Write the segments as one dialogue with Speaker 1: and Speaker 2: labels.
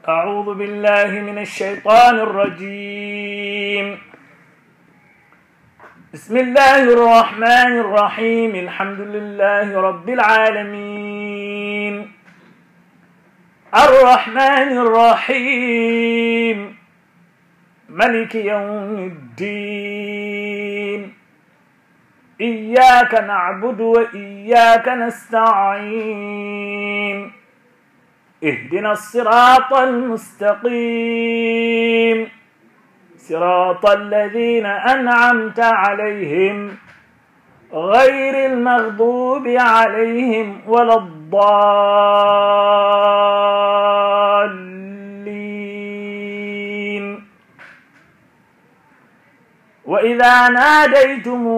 Speaker 1: أعوذ بالله من الشيطان الرجيم بسم الله الرحمن الرحيم الحمد لله رب العالمين الرحمن الرحيم ملك يوم الدين إياك نعبد وإياك نستعين اهدنا الصراط المستقيم صراط الذين أنعمت عليهم غير المغضوب عليهم ولا الضالين وإذا ناديتم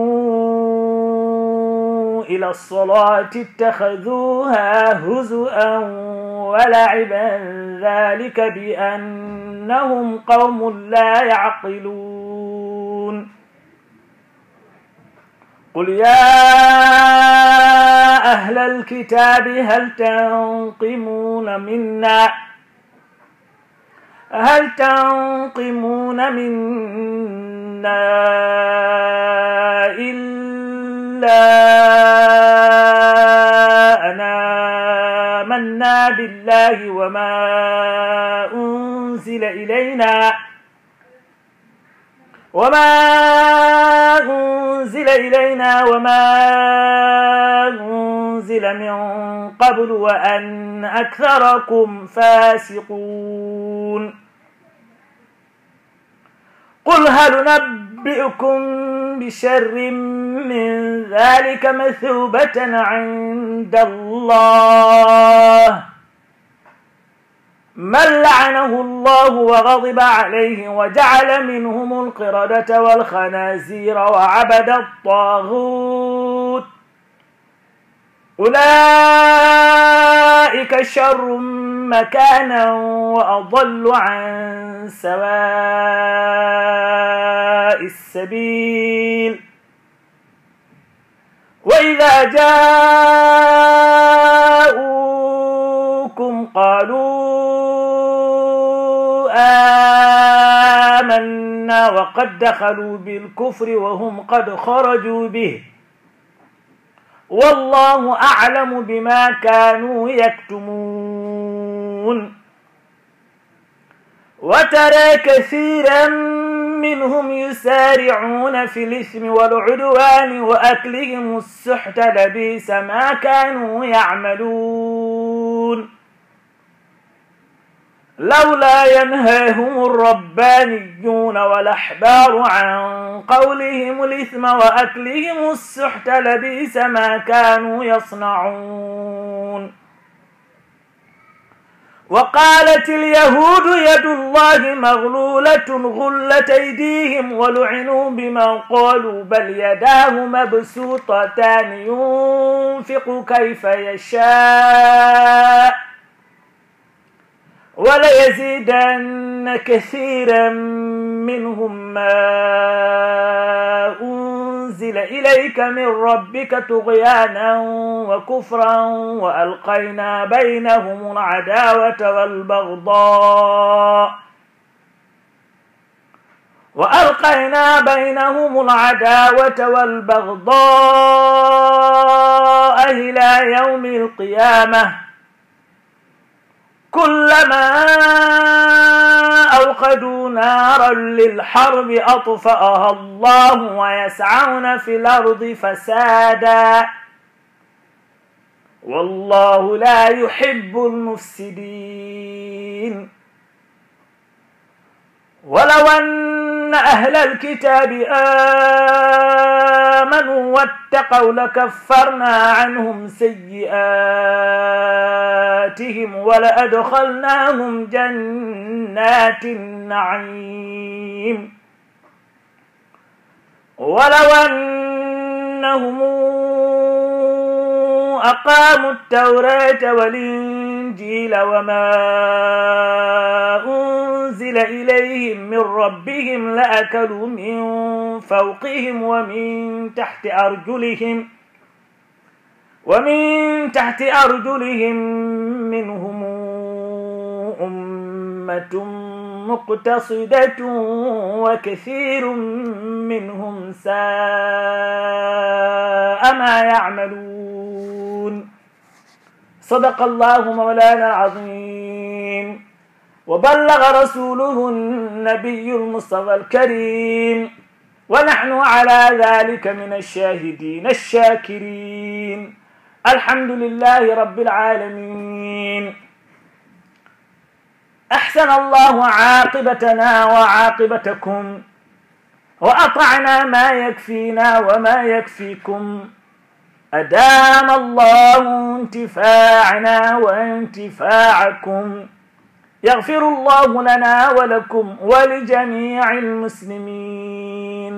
Speaker 1: إلى الصلاة اتخذوها هزؤا ولعبا ذلك بأنهم قوم لا يعقلون قل يا أهل الكتاب هل تنقمون منا هل تنقمون منا إلا أنا آمنا بالله وما أنزل إلينا وما أنزل إلينا وما أنزل من قبل وأن أكثركم فاسقون قل هل ننبئكم بشر من ذلك مثوبة عند الله من لعنه الله وغضب عليه وجعل منهم القردة والخنازير وعبد الطاغوت أولئك شر مكانا وأضل عن سواء السبيل وإذا جاءوكم قالوا آمنا وقد دخلوا بالكفر وهم قد خرجوا به والله أعلم بما كانوا يكتمون وترى كثيرا منهم يسارعون في الإثم والعدوان وأكلهم السحت لبيس ما كانوا يعملون لولا ينهاهم الربانيون والأحبار عن قولهم الإثم وأكلهم السحت لبيس ما كانوا يصنعون وقالت اليهود يد الله مغلولة غلت أيديهم ولعنوا بما قالوا بل يداه مبسوطتان ينفق كيف يشاء وليزيدن كثيرا منهم ما أنزل إليك من ربك طغيانا وكفرا وألقينا بينهم العداوة والبغضاء وألقينا بينهم العداوة والبغضاء إلى يوم القيامة كلما أوقدوا نارا للحرب أطفأها الله ويسعون في الأرض فسادا والله لا يحب المفسدين ولو أن أهل الكتاب آمنوا واتقوا لكفرنا عنهم سيئاتهم ولأدخلناهم جنات النعيم ولو أنهم أقاموا التوراة والإنجيل وما أنزل إليهم من ربهم لأكلوا من فوقهم ومن تحت أرجلهم ومن تحت أرجلهم منهم أمة مقتصدة وكثير منهم ساء ما يعملون صدق الله مولانا العظيم وبلغ رسوله النبي المصطفى الكريم ونحن على ذلك من الشاهدين الشاكرين الحمد لله رب العالمين أحسن الله عاقبتنا وعاقبتكم وأطعنا ما يكفينا وما يكفيكم أدام الله انتفاعنا وانتفاعكم يغفر الله لنا ولكم ولجميع المسلمين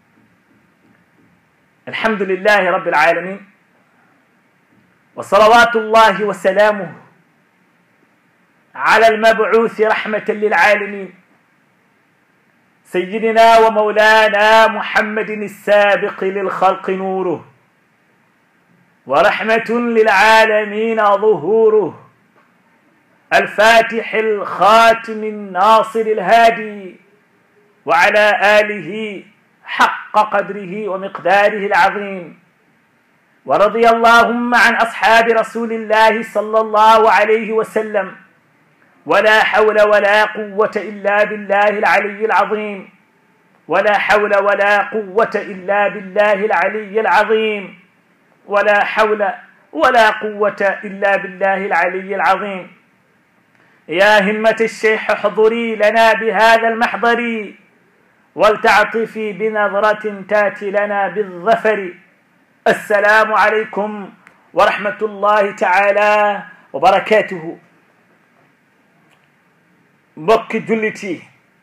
Speaker 1: الحمد لله رب العالمين وصلوات الله وسلامه على المبعوث رحمة للعالمين سيدنا ومولانا محمد السابق للخلق نوره ورحمة للعالمين ظهوره الفاتح الخاتم الناصر الهادي وعلى آله حق قدره ومقداره العظيم ورضي اللهم عن أصحاب رسول الله صلى الله عليه وسلم ولا حول ولا قوة إلا بالله العلي العظيم ولا حول ولا قوة إلا بالله العلي العظيم ولا حول ولا قوة إلا بالله العلي العظيم يا همة الشيخ احضري لنا بهذا المحضر ولتعطفي بنظرة تاتي لنا بالظفر السلام عليكم ورحمة الله تعالى وبركاته mbokki jullit yi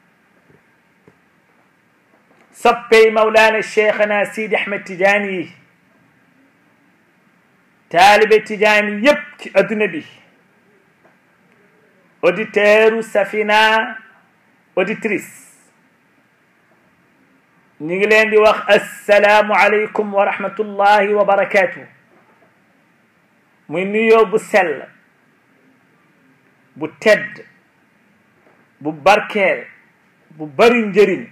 Speaker 1: soppey mawlaana cheikhana sidi ahmed tidiane yi taalibe tidiane yépp ci adduna bi auditeur safina auditrice ñu ngi leen di wax assalaamu aleykum wa rahmatullahi wa barakatuh muy nuyoo bu sell bu tedd bu barkeel bu bari njëriñ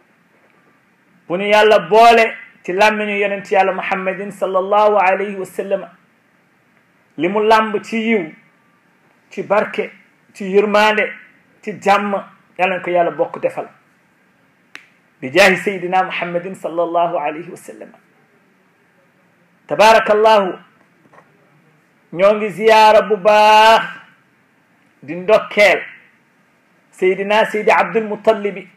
Speaker 1: bu ñu yàlla boole ci làmmiñu yonent yàlla muhammadin sallallahu alayhi wa sallam li mu làmb ci yiw ci barke ci yërmande ci jàmm yàlla na ko yàlla bokk defal bi jaahi sayidina muhammadin sallallahu alayhi wa sallam tabarakallahu ñoo ngi ziyaara bu baax di ndokkeel seydina seydi abdulmutalibi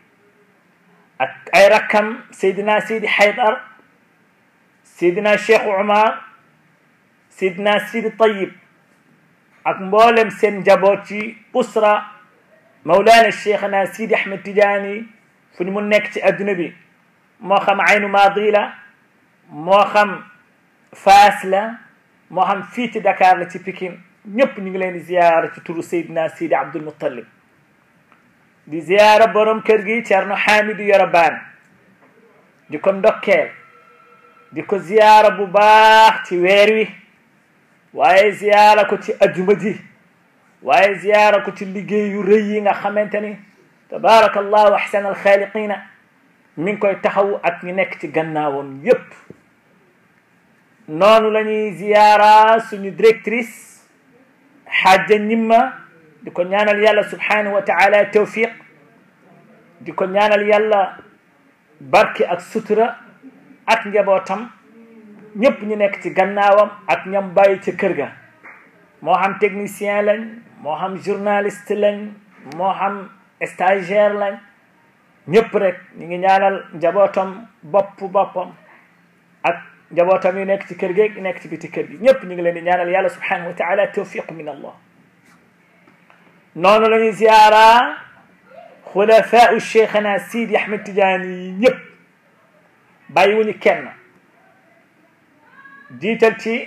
Speaker 1: ak ay rakkam seydina seydi haydar seydina cheikh umar seydina seydi tayib ak mboolem seen njaboot ci usra mawlana cheikhna seydi ahmed tidiane fu ñu mu nekk ci adduna bi moo xam aynu maadi la moo xam faas la moo xam fii ci dakar la ci pikin ñëpp ñu ngi leen di ziyaara ci turu seydina seydi abdulmutalib di ziyaara borom kër gi Cerno Hamidou Yoroban di ko ndokkeel di ko ziyaara bu baax ci weer wi waaye ziyaara ko ci ajuma ji waaye ziyaara ko ci liggéey yu rëy yi nga xamante ni tabarakallahu ahsan alxaaliqina mi ngi koy taxaw ak ñi nekk ci gannaawam yépp noonu la ñuy ziyaara suñu directrice xaaja ñimma di ko ñaanal yàlla subhanahu wa taala tawfiq di ko ñaanal yàlla barke ak sutura ak njabootam ñëpp ñu nekk ci gannaawam ak ñam bàyyi ca kër ga moo xam technicien lañ moo xam journaliste lañ moo xam stagiaire lañ ñëpp rek ñu ngi ñaanal njabootam bopp boppam ak njabootam yu nekk ci kër gi yu nekk ci biti kër gi ñëpp ñu ngi leen di ñaanal yàlla subhanahu wa taala tawfiq min allah noonu la ñuy ziyaara xulafaa cheikhana sidi ahmed tidiane yi ñëpp bàyyiwuñu kenn jiital ci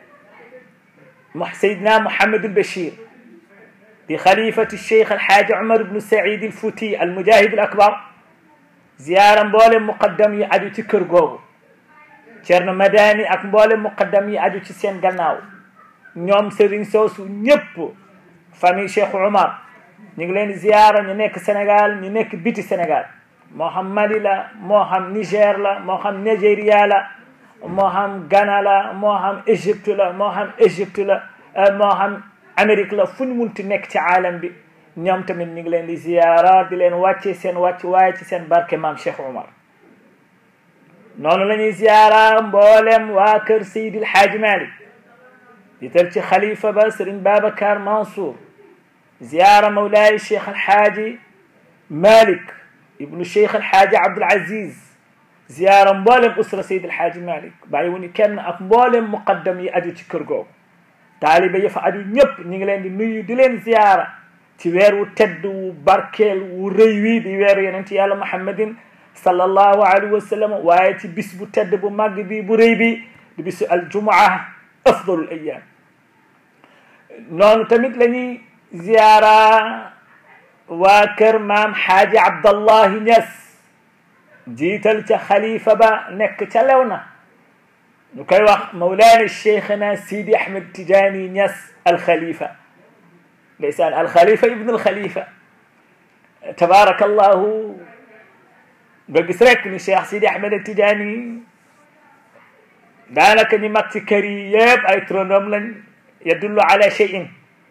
Speaker 1: sayidna mohamadul bachir di xalifati cheikh alxaaji umar ibnu said alfouti almujahid al akbar ziyaara mboole muqaddam yi aju ci kër googu cerno madani ak mboole muqaddam yi aju ci seen gannaaw ñoom sëriñ soosu ñëpp famille cheikh umar ñu ngi leen di ziyaara ñu nekk Sénégal ñu nekk biti Sénégal moo xam Mali la moo xam Niger la moo xam Nigeria la moo xam Ghana la moo xam Égypte la moo xam Égypte la moo xam Amérique la fu ñu munti nekk ci aalam bi ñoom tamit ñu ngi leen di ziyaara di leen wàcce seen wàcc waaye ci seen barke maam Cheikh Omar noonu la ñuy ziyaara mboolem waa kër Seydil Haaji Malik jiital ci xalifa ba Sëriñ Babacar Mansour ziyaara mawlaay Cheikh Alhaaji Malik ibnu Cheikh Alhaaji Abdul Aziz ziyaara mboolem usra Seydil Haaji Malik bàyyi wu ñu kenn ak mboolem muqaddam yi aju ci kër googu taalibe yi fa aju ñëpp ñu ngi leen di nuyu di leen ziyaara ci weer wu tedd wu barkeel wu rëy wi di weeru yonent yàlla Muhammadin sallallahu alayhi wa sallam waaye ci bis bu tedd bu màgg bi bu rëy bi di bisu aljumaa afdalul ayam noonu tamit la ñuy ziyaara waa kër maam xaaji abdallahi ñas jiital ca xalifa ba nekk ca lewna ñu koy wax mawlaana cheikhna sidi ahmed tijaani ñas alxalifa ndeysaan alxalifa ibnu alxalifa tabaarakallahu nga gis rek ni cheikh sidi ahmed tijaani daanaka ñi mag ci kër yi yëpp ay turandoom lañ yadullu ala cheyin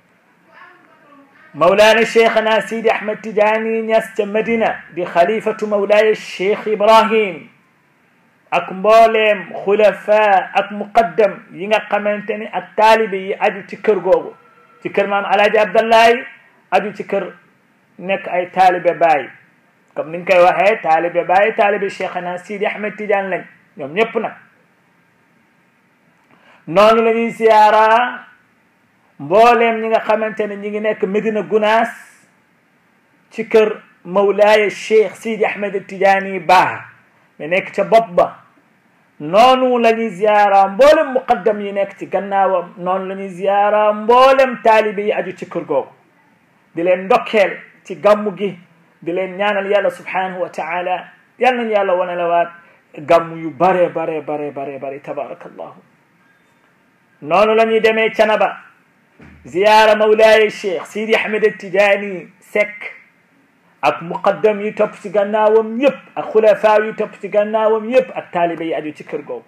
Speaker 1: mawlaana cheikhna sidi ahmed tijaani ñas ca madina di xalifatu mawlaaya cheikh ibrahim ak mbooleem xulafa ak muqaddam yi nga xamante ni ak taalibe yi aju ci kër googu ci kër maam alaaji abdallahi aju ci kër nekk ay taalibe baay comme niñ koy waxee taalibe baay taalibe cheikhna sidi ahmed tidiane lañ ñoom ñëpp nag noonu la ñuy siyaara mbooleem ñi nga xamante ne ñi ngi nekk Medina Gunaas ci kër mawlaaya cheikh sidi ahmed tidiane baa mi nekk ca bopp ba noonu la ñuy ziyaara mboolem muqaddam yi nekk ci gannaawam noonu la ñuy ziyaara mboolem taalibe yi aju ci kër googu di leen ndokkeel ci gàmmu gi di leen ñaanal yàlla subhanahu wa taala yal nañu yàlla wane la waat gàmmu yu bare bare bare bare bare tabarakallahu noonu la ñuy demee canaba ziyaara mawlaaya cheikh sidi ahmed tijaani sekk ak muqaddam yi topp ci gannaawam yëpp ak xulafaa yi topp ci gannaawam yëpp ak taalibe yi aju ci kër googu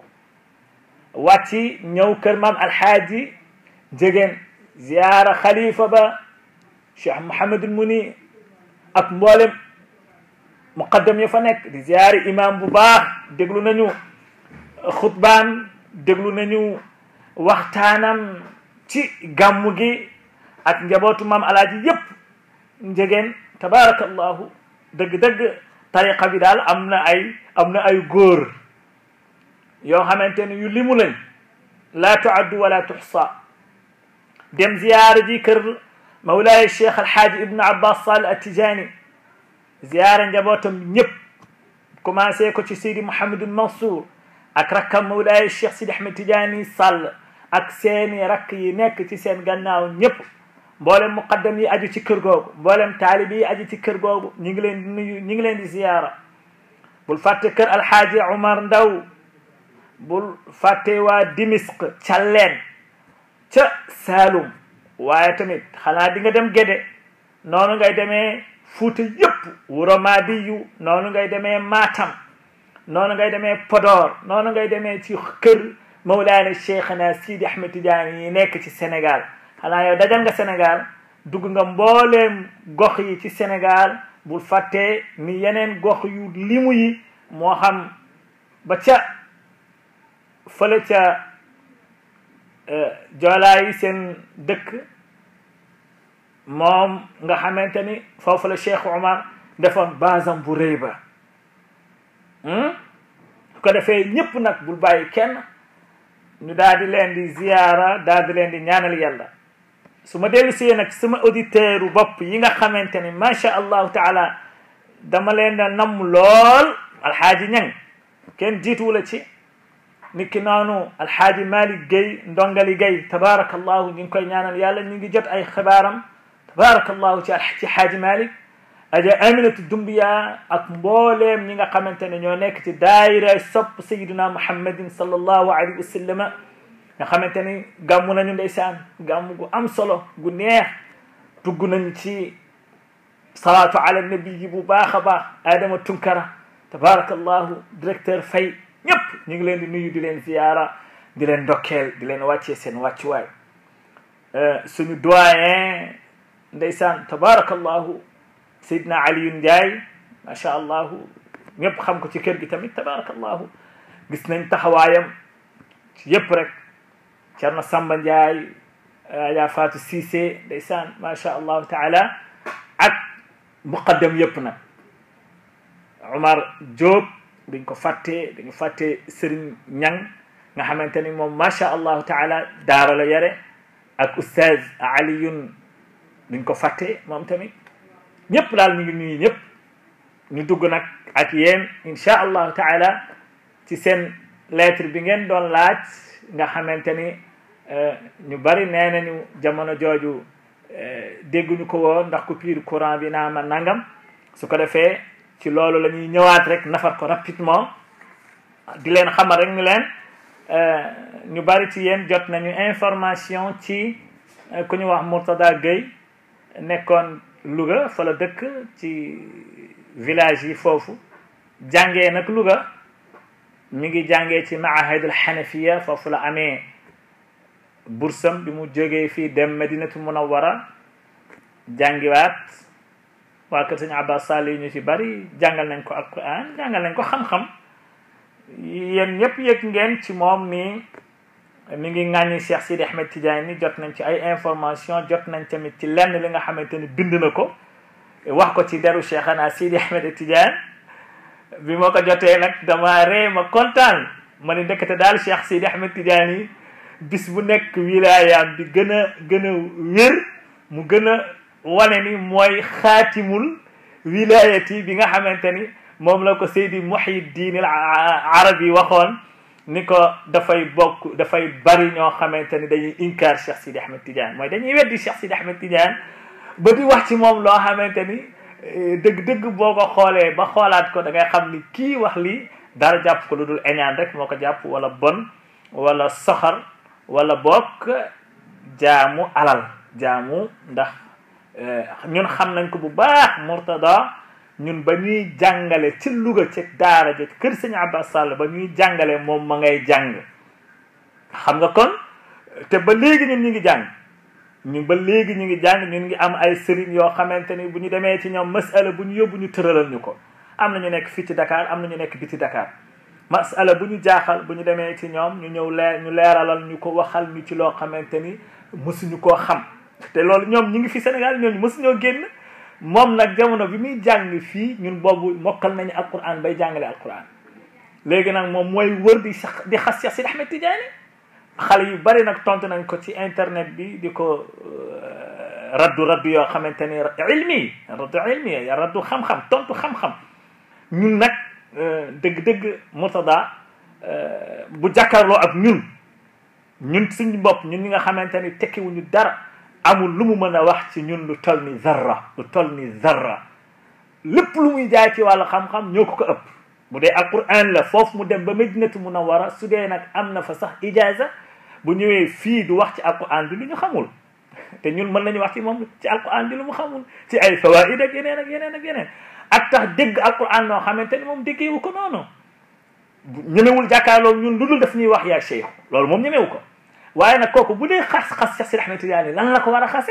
Speaker 1: wàcci ñëw kër maam alxaaji jegeen ziyaara xalifa ba cheikh mohamadul muni ak mboolem muqaddam yi fa nekk di ziyaari imam bu baax déglu nañu xutbaam déglu nañu waxtaanam ci gàmmu gi ak njabootu maam alaaji yëpp njegeen tabarakallahu dëgg-dëgg tariqa bi daal am na ay am na ay góor yoo xamante ne yu limu lañ laa tuaddu wala tuxsa dem ziyaara ji kër mawlaaya cheikh alhaaji ibnu abbas sall atijani ziyaara njabootam ñëpp commencé ko ci sidi mouhamadul mansour ak rakkam mawlaaya cheikh sidi ahmed tidiani sall ak seeni rakk yi nekk ci seen gannaaw ñëpp mboolem muqaddam yi aju ci kër googu mboolem taalib yi aju ci kër googu ñu ngi leen di nuyu ñu ngi leen di ziyaara bul fàtte kër alxaaji Umar Ndaw bul fàtte waa Dimisq Calleen ca Saalum waaye tamit xanaa di nga dem Gédé noonu ngay demee Fuuta yëpp Wuro Maadiyu noonu ngay demee Matam noonu ngay demee Podor noonu ngay demee ci kër Mawlaana Cheikhna Sidi Ahmed Tidiane yi nekk ci Sénégal xanaa yow dajal nga Sénégal dugg nga mbooleem gox yi ci Sénégal bul fàtte ni yeneen gox yu limu yi moo xam ba ca fële ca joolaa yi seen dëkk moom nga xamante ni foofu la Cheikh Omar defoon basam bu rëy ba su ko defee ñëpp nag bul bàyyi kenn ñu daal di leen di ziyaara daal di leen di ñaanal yàlla su ma dellu see nag sama auditeur u bopp yi nga xamante ni macha allahu taala dama leen da namm lool alxaaji ñang kenn jiituwula ci niki noonu alxaaji malik gay ndongali gay tabarakallahu ñu ngi koy ñaanal yàlla ñu ngi jot ay xibaaram tabarakallahu ci ci xaaji malik aja aminatu dumbiya ak mbooleem ñi nga xamante ne ñoo nekk ci daayira sopp sayiduna muhammadin sallallahu alayhi wa sallama nga xamante ni gàmmu nañu ndeysaan gàmmu gu am solo gu neex dugg nañ ci salaatu ala nabi ji bu baax a baax Adama Tunkara tabarakallahu directeur Faye ñëpp ñu ngi leen di nuyu di leen ziyaara di leen ndokkeel di leen wàccee seen wàccuwaay suñu doyen ndeysaan tabarakallahu Seydina Aliyun Ndiaye macha allahu ñëpp xam ko ci kër gi tamit tabarakallahu gis nañ taxawaayam ci yëpp rek Cerno Samba Ndiaye Adja Fatou Cissé ndeysaan macha allahu taala ak muqaddam yëpp nag Omar Diop dañ ko fàtte dañu fàtte Serigne Ñang nga xamante ni moom macha allahu taala daara la yare ak oustaz Aliyun duñ ko fàtte moom tamit ñëpp daal ñu ngi nuyu ñëpp ñu dugg nag ak yéen incha allahu taala ci seen lettre bi ngeen doon laaj nga xamante ni ñu bari nee nañu jamono jooju dégguñu ko woon ndax coupure courant bi naa ma nangam su ko defee ci loolu la ñuy ñëwaat rek nafar ko rapidement di leen xamal rek ni leen ñu bari ci yéen jot nañu information ci ku ñu wax Mourtada Gueye nekkoon Louga fa la dëkk ci village yi foofu jàngee nag Louga mi ngi jàngee ci maahidul xanafiya foofu la amee bursam bi mu jógee fii dem Madinatu Munawwara jàngiwaat waa kër sëñ Abbas Sall yi ñu ci bari jàngal nañ ko alquran jàngal nañ ko xam-xam yéen ñëpp yëg ngeen ci moom ni mi ngi ŋàññi Cheikh Sidi Ahmed Tidiane ni jot nañ ci ay information jot nañ tamit ci lenn li nga xamante ni bind na ko wax ko ci deru Cheikhana Sidi Ahmed Tidiane bi ma ko jotee nag dama ree ma kontaan ma ni ndekete daal Cheikh Sidi Ahmed Tidiane yi bis bu nekk wilayaam bi gën a gën a wér mu gën a wane ni mooy xaatimul wilayati bi nga xamante ni moom la ko Seydi Muhyiddin al Arabi waxoon ni ko dafay bokk dafay bari ñoo xamante ni dañuy inkaar Cheikh Sidi Ahmed Tidiane mooy dañuy weddi Cheikh Sidi Ahmed Tidiane ba di wax ci moom loo xamante ni dëgg-dëgg boo ko xoolee ba xoolaat ko da ngay xam ni kii wax lii dara jàpp ko lu dul eñaan rek moo ko jàpp wala bon wala soxar wala bokk jaamu alal jaamu ndax ñun xam nañ ko bu baax Mourtada ñun ba ñuy jàngale ci Louga ci daara ja kër sëñ Abbas Sall ba ñuy jàngale moom ma ngay jàng xam nga kon te ba léegi ñun ñu ngi jàng ñu ba léegi ñu ngi jàng ñun ngi am ay sëriñ yoo xamante ni bu ñu demee ci ñoom masala bu ñu yóbbu ñu tëralal ñu ko am na ñu nekk fii ci Dakar am na ñu nekk biti Dakar masala bu ñu jaaxal bu ñu demee ci ñoom ñu ñëw leer ñu leeralal ñu ko waxal ñu ci loo xamante ni mësuñu koo xam te loolu ñoom ñu ngi fi Sénégal ñooñu mësuñoo génn moom nag jamono bi muy jàng fii ñun boobu mokkal nañu alquran bay jàngale alquran léegi nag moom mooy wër di sax di xas Cheikh Sidi Ahmed Tidiane xale yu bari nag tontu nañ ko ci internet bi di ko raddu raddu yoo xamante ni ilmi raddu ilmi raddu xam-xam tontu xam-xam ñun nag dëgg-dëgg Mourtada bu jàkkaarloo ak ñun ñun suñu bopp ñun ñi nga xamante ni tekkiwuñu dara amul lu mu mën a wax ci ñun lu toll ni zarra lu toll ni zarra lépp lu muy jaay ci wàllu xam-xam ñoo ko ko ëpp bu dee alquran la foofu mu dem ba Madinatu Munawwara su dee nag am na fa sax ijaza bu ñëwee fii du wax ci alquran bi lu ñu xamul te ñun mën nañu wax ci moom ci alquran bi lu mu xamul ci ay fawaid ak yeneen ak yeneen ak yeneen ak tax dégg alquran noo xamante ni moom déggeewu ko noonu ñemewul jàkkaarloo ñun lu dul daf ñuy wax yaa cheikh loolu moom ñemewu ko waaye nag kooku bu dee xas xas Cheikh Sidi Ahmed Tidiane lan la ko war a xase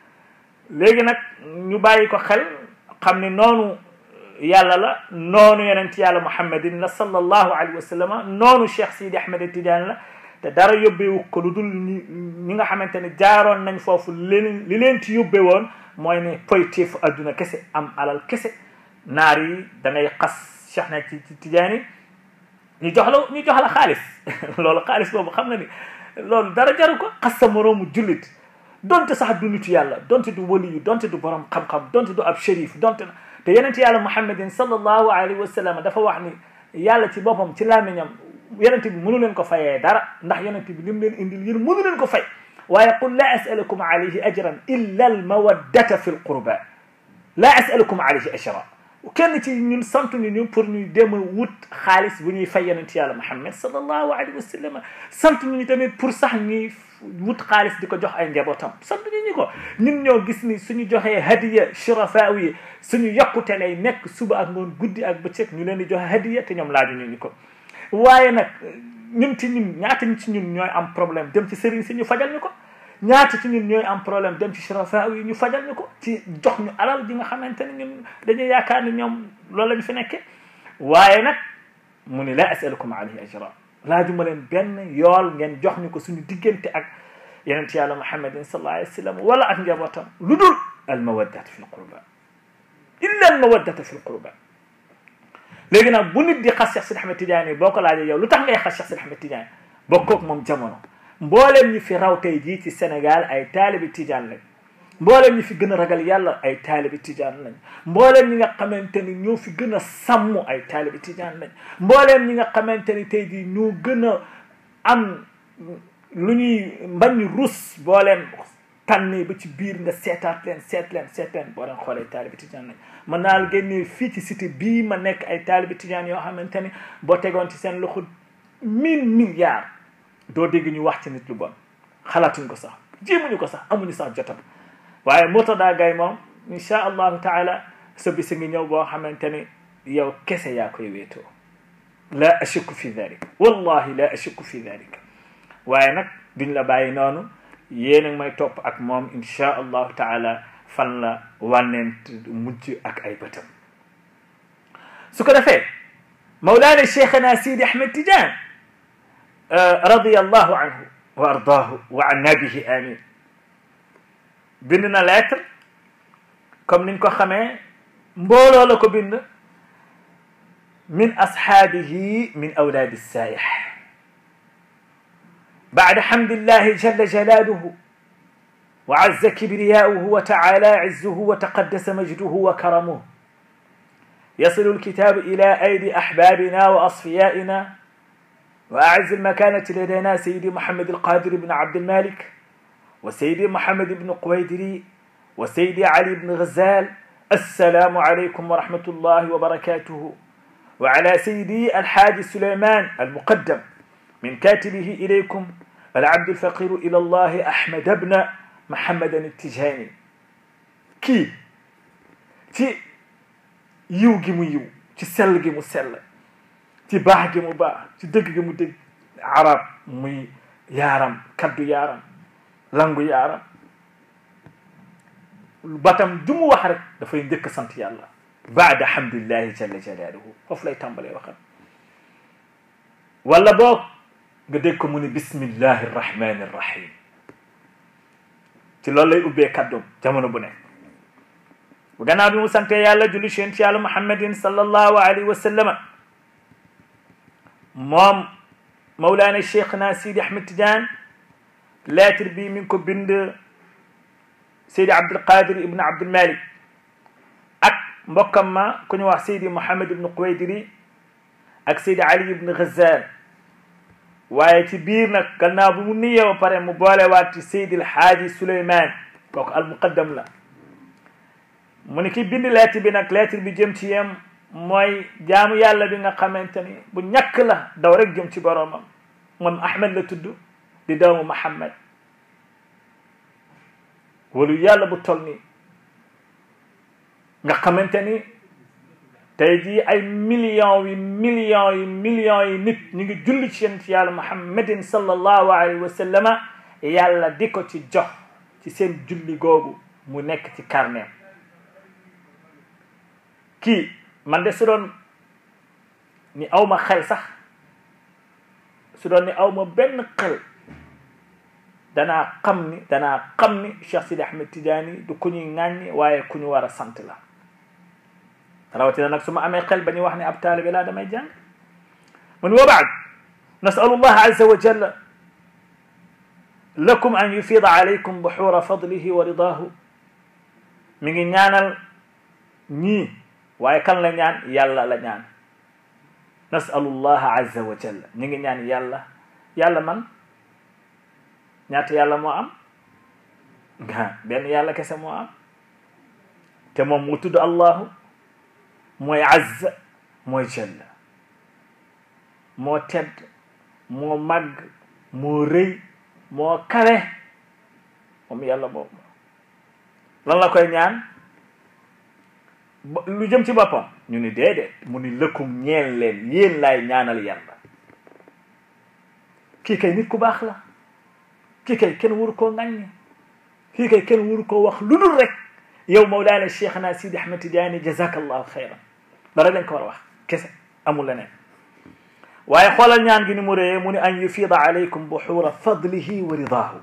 Speaker 1: léegi nag ñu bàyyi ko xel xam ne noonu yàlla la noonu yonent yàlla muhammadin la sallallahu alayhi wa sallam noonu Cheikh Sidi Ahmed Tidiane la te dara yóbbeewu ko lu dul ñi ñi nga xamante ne jaaroon nañ foofu li li leen ci yóbbe woon mooy ne poyteefu adduna kese am alal kese naar yi da ngay xas Cheikh na ci Tidiane ñu jox la ñu jox la xaalis loolu xaalis boobu xam nga ni loolu dara jaru ko xas sa moroomu jullit donte sax du nitu yàlla donte du waliyu donte du borom xam-xam donte du ab shérif donte te yeneen yàlla muhammadin sallallahu alayhi wa sallam dafa wax ni yàlla ci boppam ci làmmiñam yonent bi mënu leen ko fayee dara ndax yonent bi lim leen indil yéen mënu leen ko fay waaye qul la asalukum alayhi ajran illa al mawaddata fi l qurba la asalukum alayhi ajra kenn ci ñun sant ñu ñu pour ñuy dem a wut xaalis bu ñuy fay yonent yàlla muhammad sallallahu alayhi wa sallam sant ñu tamit pour sax ñuy wut xaalis di ko jox ay njabootam sant ñu ñu ko ñun ñoo gis ni suñu joxee hadiya shurafaaw yi suñu yokkute lay nekk suba ak ngoon guddi ak bëccëg ñu leen di joxe hadiya te ñoom laaju ñu ñu ko waaye nag ñun ci ñun ñaata ci ñun ñooy am problème dem ci sëriñ si ñu fajal ñu ko ñaata ci ñun ñooy am problème dem ci shurafaaw yi ñu fajal ñu ko ci jox ñu alal ji nga xamante ne ñun dañuy yaakaar ni ñoom loolu la ñu fi nekkee waaye nag mu ni la asalukum alayhi ajra laajuma leen benn yool ngeen jox ñu ko suñu diggante ak yonent yàlla muhammadin sallallahu alayhi wa sallam wala ak njabootam lu dul al mawaddata fi l qurba illa al mawaddata fi l qurba léegi nag bu nit di xas Cheikh Sidi Ahmed Tidiane boo ko laajee yow lu tax ngay xas Cheikh Sidi Ahmed Tidiane bokkoog moom jamono mbooleem ñi fi raw tey jii ci Sénégal ay taalibi Tidiane lañ mbooleem ñi fi gën a ragal yàlla ay taalibi Tidiane lañ mbooleem ñi nga xamante ni ñoo fi gën a sàmm ay taalibi Tidiane lañ mbooleem ñi nga xamante ni tey jii ñoo gën a am lu ñuy mbañ rus boo leen tànnee ba ci biir nga seetaat leen seet leen seet leen boo leen xoolee taalibi Tijaan lañ mën naa la génnee fii ci cité bii ma nekk ay taalibi Tijaan yoo xamante ni boo tegoon ci seen loxo mille milliards doo dégg ñu wax ci nit lu bon xalaatuñ ko sax jéemuñu ko sax amuñu sax jotam waaye Murtada Gaye moom insha allahu taala sa bisi ngi ñëw boo xamante ni yow kese yaa koy wéetoo la ashukku fi dalik wallahi la ashukku fi dalik waaye nag duñ la bàyyi noonu yéen a may topp ak moom insha allahu taala fan la wànneent mujj ak ay bëtam su ko defee mawlaana cheikhana sidi ahmed tidiane radi allahu anhu wa ardaahu wa anna bihi amin bind na lettre comme niñ ko xamee mbooloo la ko bind min ashaabihi min awlaadi saayix بعد حمد الله جل جلاله وعز كبرياؤه وتعالى عزه وتقدس مجده وكرمه يصل الكتاب إلى أيدي أحبابنا وأصفيائنا وأعز المكانة لدينا سيدي محمد القادر بن عبد المالك وسيدي محمد بن قويدري وسيدي علي بن غزال السلام عليكم ورحمة الله وبركاته وعلى سيدي الحاج سليمان المقدم من كاتبه إليكم العبد الفقير إلى الله أحمد بن محمد التجاني kii ci yiw gi mu yiw ci sell gi mu sell ci baax gi mu baax ci dëgg gi mu dëgg arab muy yaaram kaddu yaaram langu yaaram batam du mu wax rek dafay njëkk sant yàlla baada hamdulillahi jalla jalaaluhu foofu lay tàmbalee waxam wala boog nga dégg ko mu ne bismillahi rrahmani rrahim ci loolu lay ubbee kàddoom jamono bu nekk bu gannaaw bi mu sante yàlla julli ci yonent yàlla muhammadin sallallahu alayhi wa sallama moom mawlaana cheikh na sidi ahmed tidiane lettre bi mi ngi ko bind seydi abdulqadir ibn abdulmalik ak mbokkam ma ku ñu wax seydi mouhamad ibn quwaydiri ak seydi ali ibn ghazal waaye ci biir nag gannaaw bu mu niyee ba pare mu boolewaat ci seydi alhaaji suleyman kooku almuqaddam la mu ni ki bind lettre bi nag lettre bi jëm ci yem mooy jaamu yàlla bi nga xamante ni bu ñàkk la daw rek jëm ci boroomam moom ahmed la tudd di doomu muhammad walu yàlla bu tol nii nga xamante ni tey jii ay millions yi millions yi millions yi nit ñu ngi julli ci yonent yàlla muhammadin sallallahu alayhi wa sallama yàlla di ko ci jox ci seen julli googu mu nekk ci carnet kii man de su doon ni aw ma xel sax su doon ni aw ma benn xel danaa xam ni danaa xam ni Cheikh Sidi Ahmed Tidiane du ku ñuy ŋàññi waaye ku ñu war a sant la rawatina nag su ma amee xel ba ñu wax ne ab taalibe laa damay jàng mun wa baad nasalu llah azza wa jalla lakum an yufida alaykum buxuura fadlihi wa ridaahu mi ngi ñaanal ñii waaye kan la ñaan yàlla la ñaan nasalu llah azza wa jalla ñu ngi ñaan yàlla yàlla man ñaata yàlla moo am nga benn yàlla kese moo am te moom mu tudd allahu mooy azza mooy jalla moo tedd moo màgg moo rëy moo kawe moom yàlla boobu lan la koy ñaan lu jëm ci boppam ñu ni déedéet mu ni lëkkum ñeel leen yéen laay ñaanal yàlla kii kay nit ku baax la kii kay kenn waru koo ŋàññi kii kay kenn waru koo wax lu dul rek yow mawlaana cheikhna sidi ahmed tidiane jazakallahu xayran dara lañ ko war a wax kese amul leneen waaye xoolal ñaan gi ni mu réyee mu ni an yufida alaykum buxuura fadlihi wa ridaahu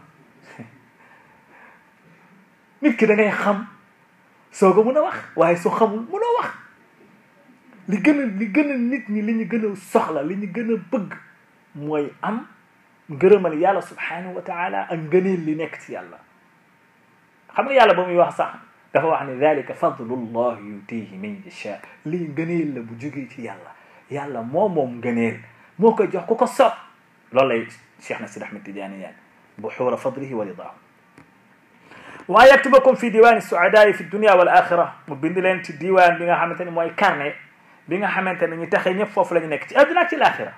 Speaker 1: nit ki da ngay xam soo ko mun a wax waaye soo xamul munoo wax li gën a li gën a nit ñi li ñu gën a soxla li ñu gën a bëgg mooy am ngërëmal yàlla subhanahu wa taala ak ngëneel li nekk ci yàlla xam nga yàlla ba muy wax sax dafa wax ne dalika fadlullah yutihi man yasha lii ngëneel la bu jógee ci yàlla yàlla moo moom ngëneel moo koy jox ku ko soob loolu lay cheikh na sid ahmed tidiane yaan buxuura fadlihi wa ridaahu wa yaktubakum fi diwani suadaai fi dunia wal axira mu bind leen ci diwaan bi nga xamante ne mooy carnet bi nga xamante ne ñu taxee ñëpp foofu la ñu nekk ci adduna ak ci laaxira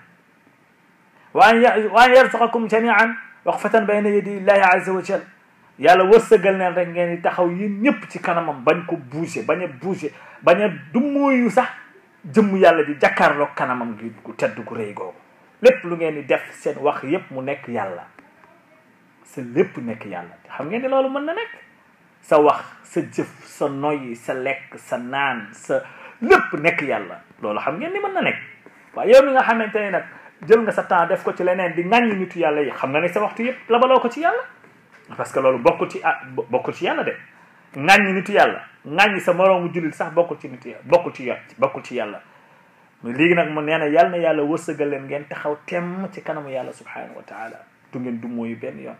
Speaker 1: wa an wa an yarzuqakum jamian waqfatan bayna yadi illahi azza wa jal yàlla wërsëgal neen rek ngeen di taxaw yéen ñëpp ci kanamam bañ ko bouger bañ a bouger bañ a dummóoyu sax jëmm yàlla di jàkkaarloog kanamam gi gu tedd gu rëy googu lépp lu ngeen di def seen wax yépp mu nekk yàlla sa lépp nekk yàlla xam ngeen ni loolu mën na nekk sa wax sa jëf sa noyyi sa lekk sa naan sa lépp nekk yàlla loolu xam ngeen ni mën na nekk waaye yow mi nga xamante ne nag jël nga sa temps def ko ci leneen di ŋàññi nitu yàlla yi xam nga ne sa waxtu yépp labaloo ko ci yàlla parce que loolu bokkul ci ah bokkul ci yàlla de ŋàññi nitu yàlla ŋàññi sa moroomu jullit sax bokkul ci nitu yàlla bokkul ci bokkul ci yàlla mais léegi nag mu nee na yàlla na yàlla wërsëgal leen ngeen taxaw temm ci kanamu yàlla subhanahu wa taala du ngeen du mooyu benn yoon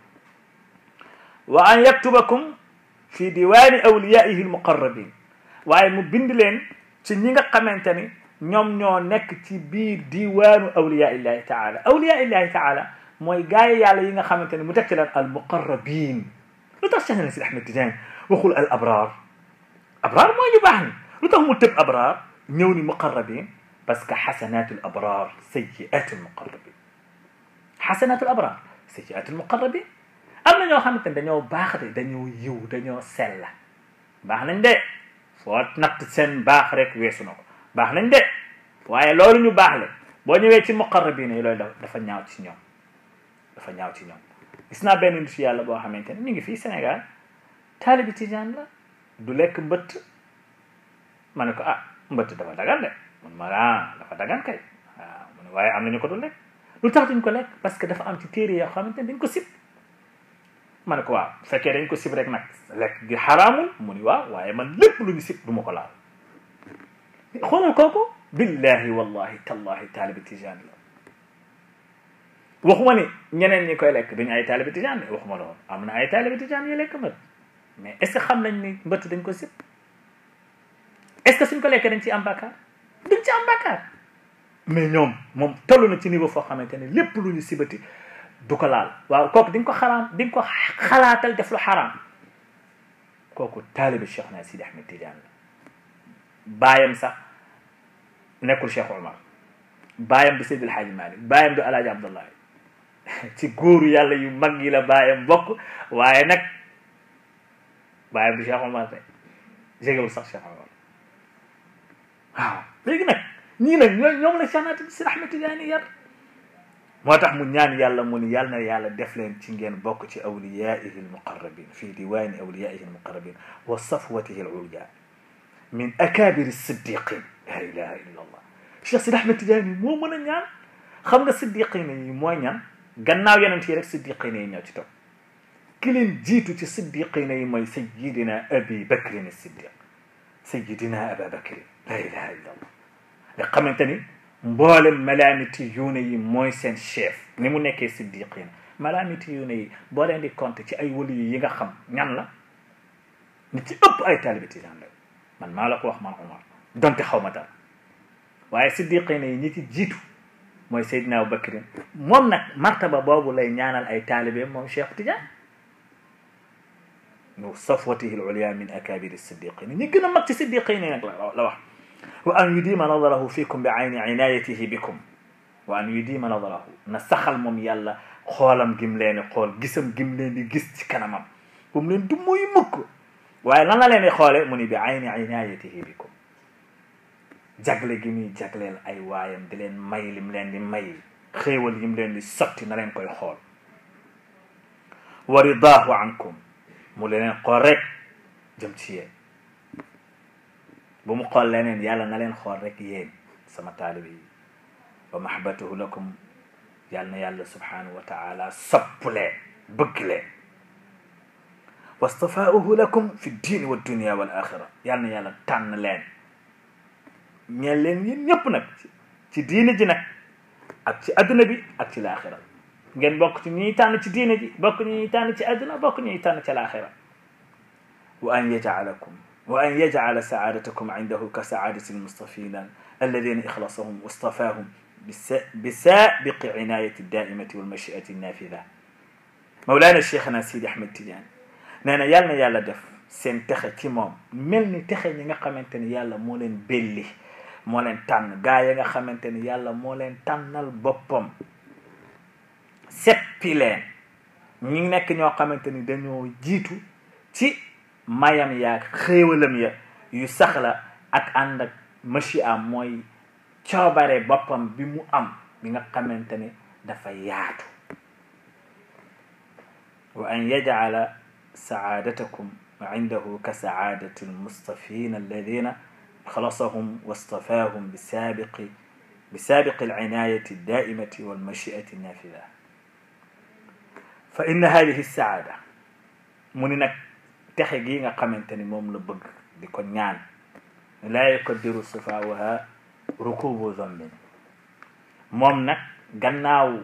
Speaker 1: wa an yaktubakum fi diwaani awliyaihi almuqarrabin waaye mu bind leen ci ñi nga xamante ni ñoom ñoo nekk ci biir diwaanu awliya illahi taala awliya illahi taala mooy gaay yàlla yi nga xamante ne mu teg ci leen almuqarrabin lu tax Cheikh na Sidi Ahmed Tidiane waxul al abrar abrar mooy ñu baax ni lu tax mu tëb abrar ñëw ni muqarrabin parce que xasanatul abrar sayyiatul muqarrabin xasanatul abrar sayyiatul muqarrabin am na ñoo xamante ne dañoo baax de dañoo yiw dañoo sella baax nañ de foo natt seen baax rek weesu na ko baax nañ de waaye loolu ñu baax le boo ñëwee ci muqarrabin yi loolu dafa ñaaw ci ñoom dafa ñaaw ci ñoom gis naa benn nit yàlla boo xamante ne mi ngi fii Sénégal taalibi tijaan la du lekk mbëtt ma ne ko ah mbëtt dafa dagan de mun ma ah dafa dagan kay waaw mu ne waaye am nañu ko du lekk lu tax duñ ko lekk parce que dafa am ci téere yoo xamante ne dañ ko sib ma ne ko waaw bu fekkee dañ ko sib rek nag lekk gi xaraamul mu ni waaw waaye man lépp lu ñu sib du ma ko laal xoolal kooku billahi wallahi tallahi taalibi tijaan la waxuma ni ñeneen ñi koy lekk duñu ay taalibi tijaan de waxuma loolu am na ay taalibi tijaan yi lekk mbët mais est ce que xam nañ ni mbëtt dañ ko sib est ce que suñ ko lekkee dañ ci am bàkkaar duñ ci am bàkkaar mais ñoom moom toll na ci niveau foo xamante ne lépp lu ñu sibati du ko laal waaw kooku di nga ko xaraam di nga ko xalaatal def lu xaraam kooku taalibi cheikh na sidi ahmed tidiane la baayam sax nekkul cheikh omar baayam du seydil haaji malik baayam du alaaji abdullahi ci góoru yàlla yu mag yi la baayam bokk waaye nag baayam du cheikh omar de jegewul sax cheikh omar waaw léegi nag ñii nag ñoo ñoom la cheikh na sidi ahmed tidiane yar moo tax mu ñaan yàlla mu ni yàlla na yàlla def leen ci ngeen bokk ci awliyaihi almuqarrabin fi diwaani awliyaihi almuqarrabin wa safwatihi alulya min akabiri siddiqin la ilaha illa allah cheikh sid ahmed tidiane moo mën a ñaan xam nga siddiqin yi mooy ñaan gannaaw yonent yi rek siddiqin yi ñëw ci toog ki leen jiitu ci siddiqin yi mooy sayidina abi bakrin siddiq sayidina aba bakrin la ilaha illa allah nga xamante ni mboolem malaamiti yuune yi mooy seen chef ni mu nekkee siddiqin malaamiti yuune yi boo leen di compter ci ay wali yi nga xam ñan la ñi ci ëpp ay taalibi tijaan la man maa la ko wax man Omar donte xaw ma dara waaye siddiqin yi ñi ci jiitu mooy Seydina Abubakrin moom nag martaba boobu lay ñaanal ay taalibe moom Cheikh Tidiane nu safwatihi al-ulya min akabiri siddiqin ñi gën a mag ci siddiqin yi nag la la wax wa an yudima nadarahu fikum bi ayni inayatihi bikum wa an yudima nadarahu na saxal moom yàlla xoolam gim leen xool gisam gim leen di gis ci kanamam bu mu leen du muy mukk waaye lan la leen di xoole mu ni bi ayni inayatihi bikum jagle gi muy jagleel ay waayam di leen may lim leen di may xéewal yim leen di sotti na leen koy xool wa ridaahu ankum mu leen xool rek jëm ci yéen bu mu xool leneen yàlla na leen xool rek yéen sama taalibe yi wa mahabbatuhu lakum yàlla na yàlla subhanahu wa taala sopp leen bëgg leen wastafaauhu lakum fi diini wa dunia wal axira yàlla na yàlla tànn leen ñeel leen yéen ñëpp nag ci diine ji nag ak ci adduna bi ak ci laaxira ngeen bokk ci ñuy tànn ci diine ji bokk ñuy tànn ci adduna bokk ñuy tànn ci laaxira wa an yajalakum wa an yajala saadatakum indahu ka saadati almustafina alladina ixlasahum wastafahum bisabiqi inayati daimati walmachiati nafida mawlana cheikhna sidi ahmed tidiane nee na yàlla na yàlla def seen texe ci moom mel ni texe ñi nga xamante ni yàlla moo leen belli moo leen tànn gaa yi nga xamante ni yàlla moo leen tànnal boppam seppi leen ñi nekk ñoo xamante ni dañoo jiitu ci mayam yaag xéewalam ya yu saxla ak ànd ak machi am mooy coobare boppam bi mu am bi nga xamante ni dafa yaatu wa an yajala saadatakum indahu ka saadati almustafina alladina خلصهم واصطفاهم بسابق بسابق العناية الدائمة والمشيئة النافذة فإن هذه السعادة من نك تخيغي nga xamanteni mom la bëgg di ko ñaan la yakdiru sifaaha rukubu zambin moom nag gannaaw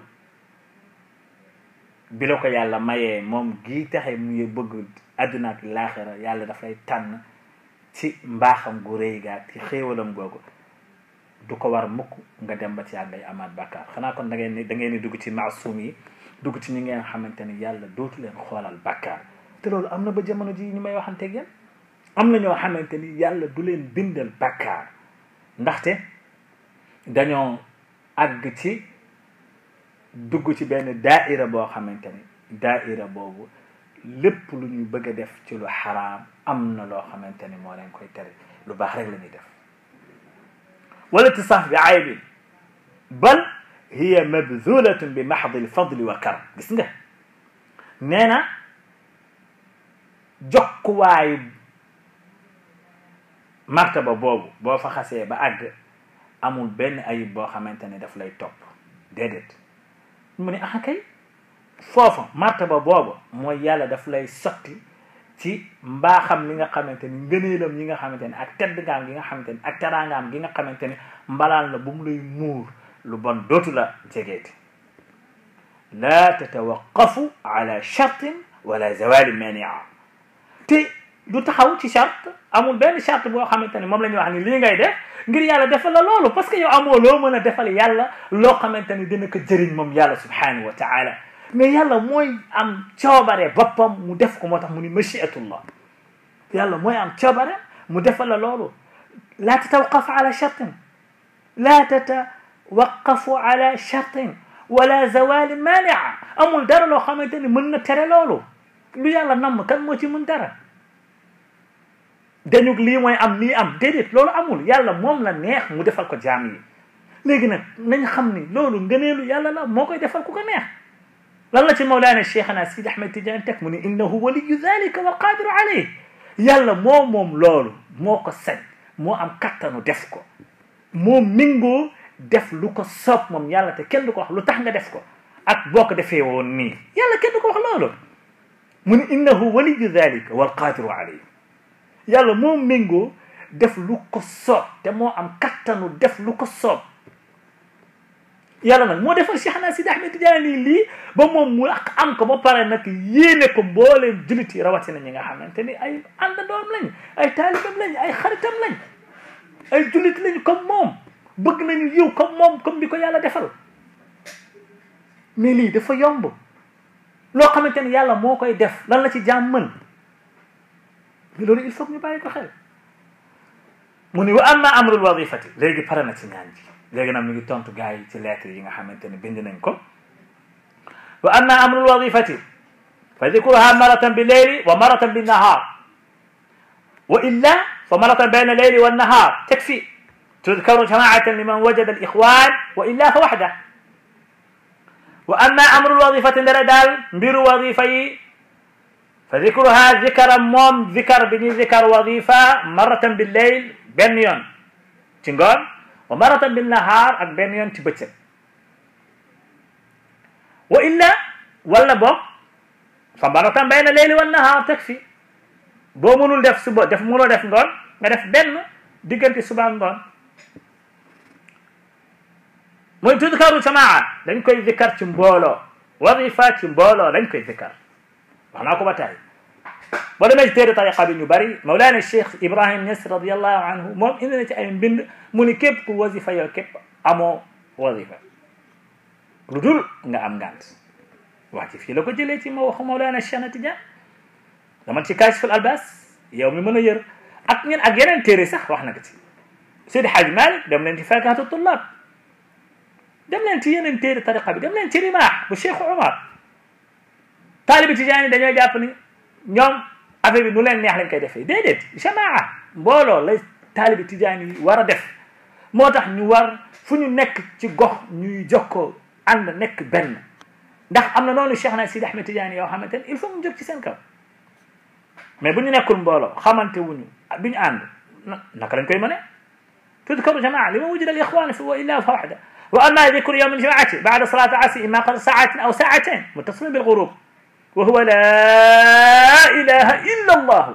Speaker 1: bi la ko yàlla mayee moom gii taxe muy bëgg àdduna ak laaxira yàlla dafay tànn ci mbaaxam gu rëy gaa ci xéewalam googu du ko war mukk nga dem ba ci yàlla ngay amaat bàkkaar xanaa kon da ngeen ni da ngeen ni dugg ci maasum yi dugg ci ñi ngeen xamante ni yàlla dootu leen xoolal bàkkaar te loolu am na ba jamono ji ñu may waxanteeg yéen am na ñoo xamante ni yàlla du leen bindal bàkkaar ndaxte dañoo àgg ci dugg ci benn daaira boo xamante ni daaira boobu lépp lu ñuy bëgg a def ci lu xaraam am na loo xamante ni moo leen koy tere lu baax rek la ñuy def wala tisaaf bi aybin bal hiya mabzulatun bi maxdi lfadli wa karam gis nga nee na jokkuwaayu martaba boobu boo fa xasee ba àgg amul benn ayib boo xamante ne daf lay topp déedéet mu ne ah kay foofa martaba boobu mooy yàlla daf lay sotti ci mbaaxam li nga xamante ni ngëneelam yi nga xamante ni ak tedd ngaam gi nga xamante ni ak teraangaam gi nga xamante ni mbalaan la bu mu lay muur lu bon dootu la jegeeti laa tatawaqafu ala chartin wala zawali mania te du taxaw ci charte amul benn charte boo xamante ni moom la ñuy wax ni lii ngay def ngir yàlla defal la loolu parce que yow amoo loo mën a defal yàlla loo xamante ni dina ko jëriñ moom yàlla subhanahu wa taala mais yàlla mooy am coobare boppam mu def ko moo tax mu ni machiatullah yàlla mooy am coobare mu defal la loolu laa tatawaqafu ala chartin laa tatawaqafu ala chartin wala zawali mania amul dara loo xamante ni mën na tere loolu lu yàlla namm kan moo ci mën dara dañu lii mooy am lii am déedéet loolu amul yàlla moom la neex mu defal ko jaam yi léegi nag nañ xam ni loolu ngëneelu yàlla la moo koy defal ku ko neex lan la ci mawlaana cheikhana sidi ahmed tidiane teg mu ni innahu waliyu dalika wa qadiru alayh yàlla moo moom loolu moo ko sañ moo am kattanu def ko moo mingoo def lu ko soob moom yàlla te kenn du ko wax lu tax nga def ko ak boo ko defee woon nii yàlla kenn du ko wax loolu mu ni innahu waliyu dalika wal qadiru alayh yàlla moo méngoo def lu ko soob te moo am kattanu def lu ko soob yàlla nag moo defal Cheikhna Sidi Ahmed Tidiane lii ba moom mu am ko ba pare nag yéene ko mbooleem jullit yi rawatina ñi nga xamante ni ay àndandoom lañ ay taalibam lañ ay xaritam lañ ay jullit lañ comme moom bëgg nañu yiw comme moom comme bi ko yàlla defal mais lii dafa yomb loo xamante ni yàlla moo koy def lan la ci jaam mën loolu il faut que ñu bàyyi ko xel mu ni wa amma amrul wadifati léegi pare na ci ñaan ji léegi nag mi ngi tontu gars yi ci lettre yi nga xamante ne bind nañ ko wa amma amrul wadifati fa dikruha maratan bi leyli wa maratan bi nahar wa illa fa maratan bayna leyli wannahar takfi tudkaru jamaatan liman wajada al ixwan wa illa fa waxda wa amma amru lwadifati ndere daal mbiru wadifa yi fa dicruha zikara moom zikar bi ñuy zikar wadifa maratan bil leyl benn yoon ci ngoon wa maratan bil nahar ak benn yoon ci bëccëg wa illa walla boog fa maratan bayna leyli wan nahar takfi boo mënul def suba def mënoo def ngoon nga def benn diggante suba ngoon muy tudkaru jamaa dañ koy zikkar ci mbooloo wadifa ci mbooloo dañ koy zikkar wax naa ko ba tey boo demee ci téere tariqa bi ñu bari Mawlana Cheikh Ibrahim Niass radiallahu anhu moom indi na ci ay mbind mu ni képp ku wasifa yow képp amoo wasifa lu dul nga am ngant wax ci fii la ko jëlee ci ma waxu Mawlana Cheikh na Tidiane dama ci Kashful Albas yow mi mën a yër ak ñen ak yeneen téere sax wax na ko ci Seydi Hadj Malick dem leen ci Fakihatu Tullab dem leen ci yeneen téere tariqa bi dem leen ci Rimah bu Cheikh Omar taalibi Tijaan yi dañoo jàpp ni ñoom affaire bi nu leen neex lañ koy defee déedéet jamaa mbooloo lay taalibi Tijaan yi war a def moo tax ñu war fu ñu nekk ci gox ñuy jokkoo ànd nekk benn ndax am na noonu Cheikh na Sidi Ahmed Tidiane yoo xamante ne il faut mu jóg ci seen kaw mais bu ñu nekkul mbooloo xamante wuñu bi ñu ànd naka lañ koy mëne tudkaru jamaa li ma wujida al ixwan fi wa illa fa waxda wa amma dikru yawm aljamaati bada salati asri imma qad saatin aw saatain muttasilin bilghurub wa huwa la ilaha illa allah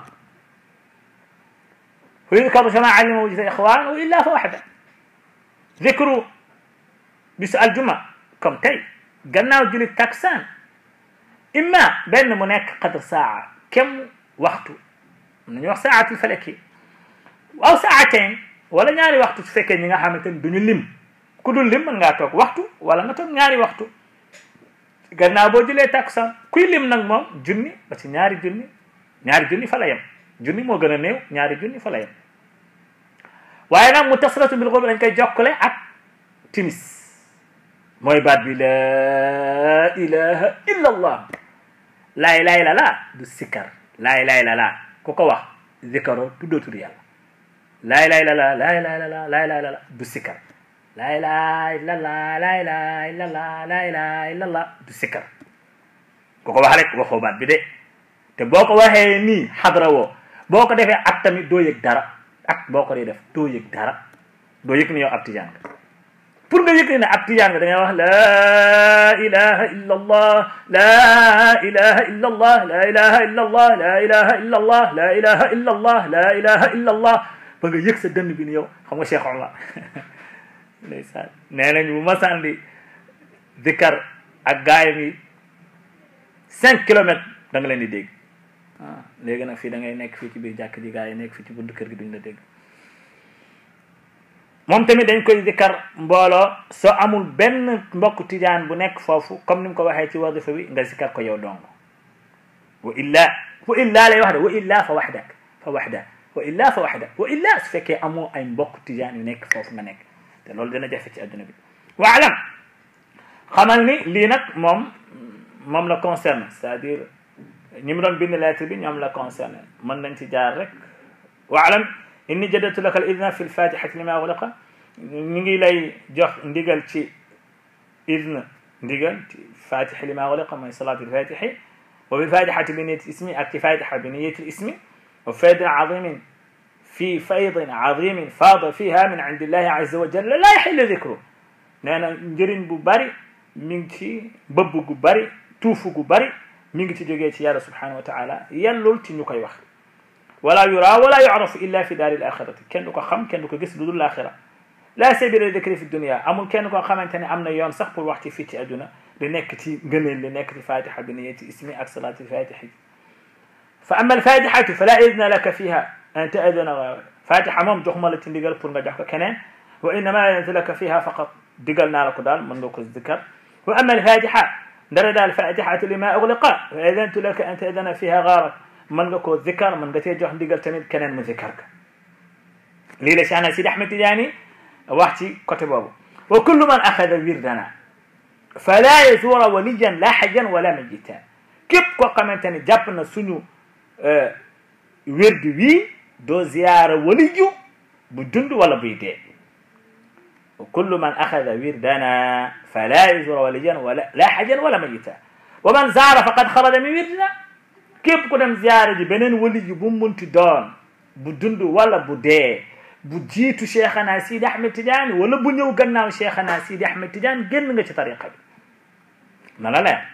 Speaker 1: fa yudkaru jamaa li ma wujida al ixwan wa illa fa waxda dikru bisu aljuma comme tey gannaaw julit taksaan imma benn mu nekk qadr saa kem waxtu am nañu wax saatul falaki aw saatain wala ñaari waxtu su fekkee ñi nga xamante ni duñu lim ku dul lim mën ngaa toog waxtu wala nga toog ñaari waxtu gannaaw boo jëlee takusaan kuy lim nag moom junni ba ci ñaari junni ñaari junni fa la yem junni moo gën a néew ñaari junni fa la yem waaye nag mu tasratu bil xurbi dañ koy jokkale ak timis mooy baat bi la ilaha illa allah laa ilaha illa laa du sikkar laa ilaha illa laa ku ko wax zikaro tuddootul yàlla laa ilaha illa laa laa ilaha illa laa laa ilaha illa laa du sikkar laa ilaha illa laa laa ilaha illa laa laa ilaha illa laa du sikkar ku ko wax rek waxoo baat bi de te boo ko waxee nii xadra woo boo ko defee at tamit doo yëg dara ak boo ko dee def doo yëg dara doo yëg ni yow ab tijaan nga pour nga yëg ne ab tijaan nga da ngay wax la ilaha illa allah la ilaha illa allah la ilaha illa allah la ilaha illa allah la ilaha illa allah la ilaha illa allah ba nga yëg sa dënn bi ni yow xam nga Cheikh Omar ndeysaan nee nañ bu masaan di dikkar ak gaayam yi cinq kilomètres da nga leen di dégg ah léegi nag fii da ngay nekk fii ci biir jàkk ji gaa yi nekk fii ci buntu kër gi duñ la dégg moom tamit dañ koy dikkar mbooloo soo amul benn mbokk tijaan bu nekk foofu comme ni mu ko waxee ci wadifa bi nga zikkar ko yow dong wa illa wa illa lay wax de wa illa fa waxdak fa waxda wa illa fa waxda wa illa su fekkee amoo ay mbokk tijaan yu nekk foofu nga nekk te loolu dina jafe ci adduna bi waalam xamal ni lii nag moom moom la concerne c'est-à-dire ñi mu doon bind lettre bi ñoom la concerne mën nañ ci jaar rek waalam inni jaddatu laka al idna fi lfatihati lima ugliqa ñu ngi lay jox ndigal ci idna ndigal ci fatiha lima ugliqa mooy salatu lfatihi wa bilfatihati bi niyati ismi ak ci fatiha bi niyati ismi wa faydin azimin fi faydin azimin faada fiha min indi illahi azza wa jalla la yaxillu dicru nee na njëriñ bu bari mi ngi ci bëbb gu bari tuufu gu bari mi ngi ci jógee ci yàlla subhanahu wa taala yellul ci ñu koy wax wala yura wala yurafu illa fi daari l axirati kenn du ko xam kenn du ko gis lu dul laaxira la sabila dikri fi dunia amul kenn koo xamante ne am na yoon sax pour wax ci fii ci adduna li nekk ci ngëneel li nekk ci fatiha bi niyati ismi ak salati fatihi fa ama alfatihatu fala idna laka fiha an taadana fatiha moom jox ma la ci ndigal pour nga jox ko keneen wa innama adnatu laka fiha faqat digal naa la ko daal mën nga ko zikar wa ama alfatiha ndara daal fatihatu lima ugliqa fa adantu laka an taadana fiha gaarak mën nga koo zikar mën nga cee jox ndigal tamit keneen mu zikar ka lii la Cheikhna Sidi Ahmed Tidiane wax ci côté boobu wa kullu man axada wirdana fala yazura waliyan la xajan wala majitan képp koo xamante ne jàpp na suñu wérdi wii doo ziyaara waliyu bu dund wala buy dee kullu man axada wirdana fala yuzura waliyan wala la hajan wala mayita wa man zaara faqad xaraja min wirdina képp ku dem ziyaara ji beneen waliyu bu munti doon bu dund wala bu dee bu jiitu cheikhana sidi ahmed tidiane wala bu ñëw gannaaw cheikhana sidi ahmed tidiane génn nga ci tariqa bi na la leer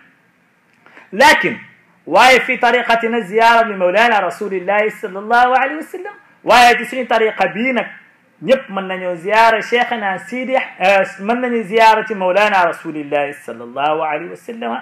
Speaker 1: lakin waaye fi tariqatina ziyara li mawlana rasulillahi sallallahu alayhi wa sallam waaye ci suñu tariqa bii nag ñëpp mën nañoo ziyara cheikhana sidi mën nañu ziyara ci mawlana rasulillahi sallallahu alayhi wa sallam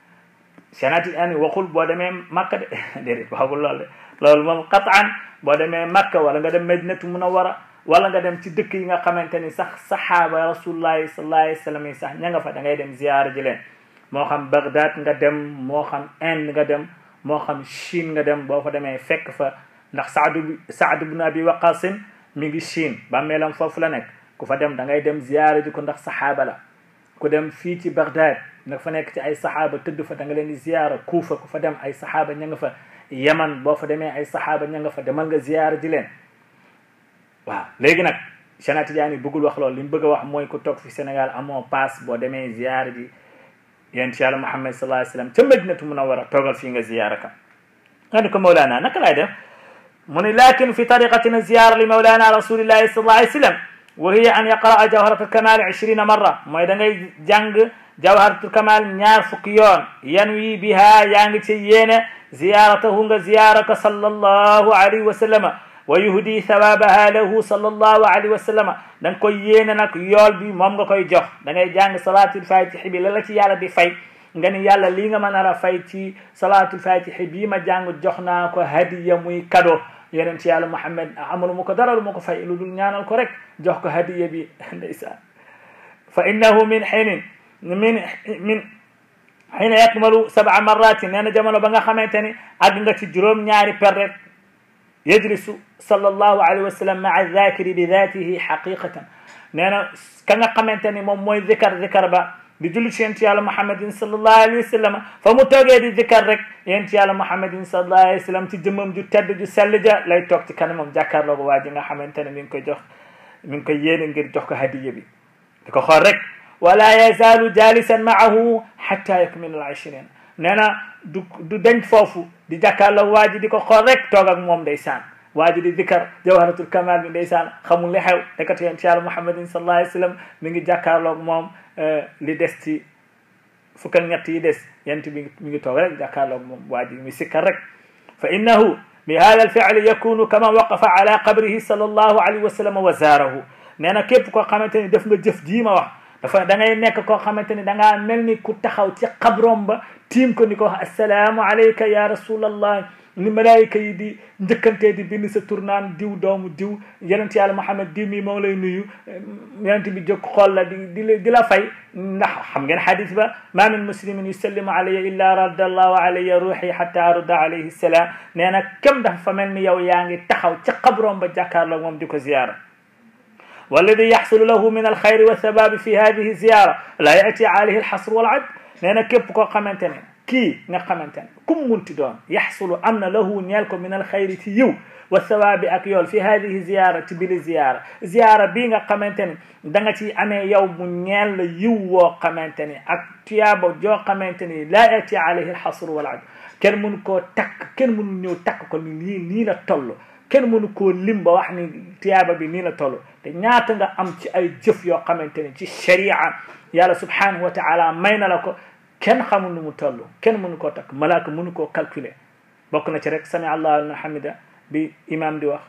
Speaker 1: chanati ani waxul boo demee makka de déedéet waxul loolu de loolu moom qataan boo demee makka wala nga dem madinatu munawara wala nga dem ci dëkk yi nga xamante ni sax sahaaba rasulullahi sallallahu alayhi wa sallam yi sax ña nga fa da ngay dem ziyara ji leen moo xam Bagdad nga dem moo xam Inde nga dem moo xam Chine nga dem boo fa demee fekk fa ndax Saadu bi Saad ibn Abi Waqasin mi ngi Chine bàmmeelam foofu la nekk ku fa dem da ngay dem ziyaara ji ko ndax saxaaba la ku dem fii ci Bagdad nga fa nekk ci ay saxaaba tëdd fa da nga leen di ziyaara Kuufa ku fa dem ay saxaaba ña nga fa Yaman boo fa demee ay saxaaba ña nga fa demal nga ziyaara ji leen waaw léegi nag Cheikh Tidiane bëggul wax loolu li mu bëgg a wax mooy ku toog fi Sénégal amoo paas boo demee ziyaara ji yonent yàlla Muhammad sallallahu alayhi wa sallam ca Madinatu Munawwara toogal fii nga ziyaara ka nga ni ko Mawlana naka laay def mu ni lakin fi tariqatina ziyara li Mawlana rasulillahi sallallahu alayhi wa sallam wa hiya an yaqra'a jawharatul kamal ishrina marra mooy da ngay jàng jawharatul kamal ñaar fukki yoon yan wi biha yaa ngi ci yéene ziyaratahu nga ziyara ka sallallahu alayhi wa sallama wa yuhdi thawabaha lahu sallallahu alayhi wa sallama da nga koy yéene nag yool bi moom nga koy jox da ngay jàng salatul fatihi bi la la ci yàlla di fay nga ni yàlla lii nga ma nar a fay ci salatul fatihi bii ma jàng jox naa ko hadiya muy kado yeneen ci yàlla Muhammad amalu ma ko dara lu ma ko fay lu dul ñaanal ko rek jox ko hadiya bi ndeysaan fa innahu min xinin min min xina yakmalu sab'a marratin nee na jamono ba nga xamante ni àgg nga ci juróom ñaari per rek yajlisu sallallahu alayhi wa sallam maa zakiri bi datihi xaqiqatan nee na ka nga xamante ni moom mooy zikar zikar ba di julli ci yent yàlla muhammadin sallallahu alayhi wa sallam fa mu toogee di zikar rek yent yàlla muhammadin sallallahu alayhi wa sallam ci jëmmam ju tedd ju sell ja lay toog ci kanamam jàkkaarloo ko waa ji nga xamante ne mi ngi koy jox mi ngi koy yéene ngir jox ko hadiya bi di ko xool rek wala yazaalu jalisan maahu xatta yakmila al ishrin nee na du du denc foofu di jàkkaarloo waa ji di ko xool rek toog ak moom ndeysaan waa ji di dikar jawharatul kamal bi ndeysaan xamul li xew dekati yent yàlla muhammadin sallallahu alayhi wa sallam mi ngi jàkkaarloog moom li des ci fukk ak ñett yi des yent bi mi ngi toog rek jàkkaarloog moom waa ji mi sikkar rek fa innahu bi hada alfi'li yakunu kama waqafa ala qabrihi sallallahu alayhi wa sallam wa zaarahu nee na képp koo xamante ni def nga jëf jii ma wax dafa da ngay nekk koo xamante ni da ngaa mel ni ku taxaw ci xabrom ba tiim ko ni ko wax assalaamu alayka ya rasulallah ni malaayika yi di njëkkantee di bind sa tur naan diw doomu diw yonent yàlla Muhammad diw mi moo lay nuyu yonent bi jóg xool la di di di la fay ndax xam ngeen xadis ba ma min muslimin yusallimu alayya illa radda allahu alayya ruuxi xatta arudda alayhi salaam nee na kem dafa fa mel ni yow yaa ngi taxaw ci xabrom ba jàkkaarloo moom di ko ziyaara walladi yaxsulu lahu min alxayri wa thababi fi hadihi ziyara la yati alayhi alxasr wal ad nee na képp koo xamante ne kii nga xamante ne kum munti doon yaxsulu am na lahu ñeel ko min alxayri ci yiw wa thawaabi ak yool fi hadihi ziyara ci bili ziyara ziyara bii nga xamante ne da nga ci amee yow mu ñeel la yiw woo xamante ni ak tuyaaba joo xamante ni laa yati alayhi alxasru wal ad kenn mënu koo takk kenn mënu ñëw takk ko ni nii nii la toll kenn mënu koo lim ba wax ni tuyaaba bi nii la toll te ñaata nga am ci ay jëf yoo xamante ni ci sharia yàlla subhanahu wa taala may na la ko kenn xamul nu mu toll kenn mënu koo takk malaaka mënu koo calculer bokk na ci rek sami allahu liman hamida bi imam di wax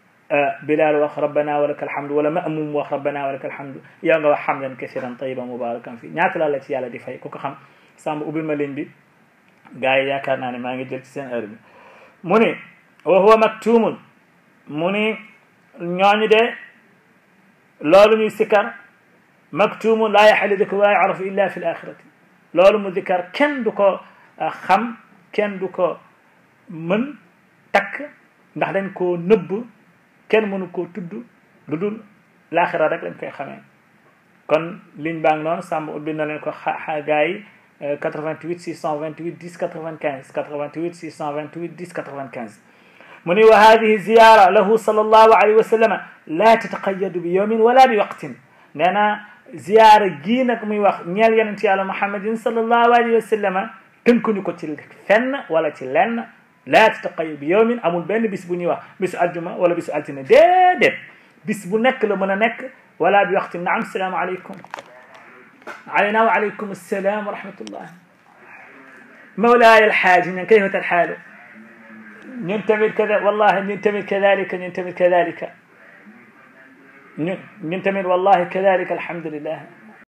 Speaker 1: bilal wax rabbana wa laka alhamdu wala ma'mum wax rabbana wa laka alhamdu yow nga wax hamdan kasiran tayiban mubarakan fi ñaata la la ci yàlla di fay ku ko xam sàmb ubbil ma ligne bi gars yi yaakaar naa ne maa ngi jël ci seen heure bi mu ni wa huwa maktumun mu ni ñooñu de loolu ñuy sikkar maktumun laa yaxali diko wa yarafu illa fi l axirati loolu mu dikkar kenn du ko xam kenn du ko mën takk ndax dañ koo nëbb kenn mënu koo tudd lu dul laaxira rek lañ koy xamee kon ligne baa ngi noonu sàmm ubbi na leen ko xa gars yi 88 628 10 95 88 628 10 95 mu ni wa hadihi ziyara lahu sallallahu alayhi wa sallama la tataqayyadu bi yawmin wala bi waqtin nee na ziyaara gii nag muy wax ñeel yonent yàlla muhammadin sallallahu alayhi wa sallama tënkuñu ko ci fenn wala ci lenn la tataqayyadu bi yawmin amul benn bis bu ñuy wax bisu aljuma wala bisu altine déedéet bis bu nekk la mën a nekk wala bi waqtin naam salaamu aleykum علينا وعليكم السلام ورحمة الله مولاي الحاج من كيف الحال ننتمي كذا والله ننتمي كذلك ننتمي كذلك ننتمي والله كذلك الحمد لله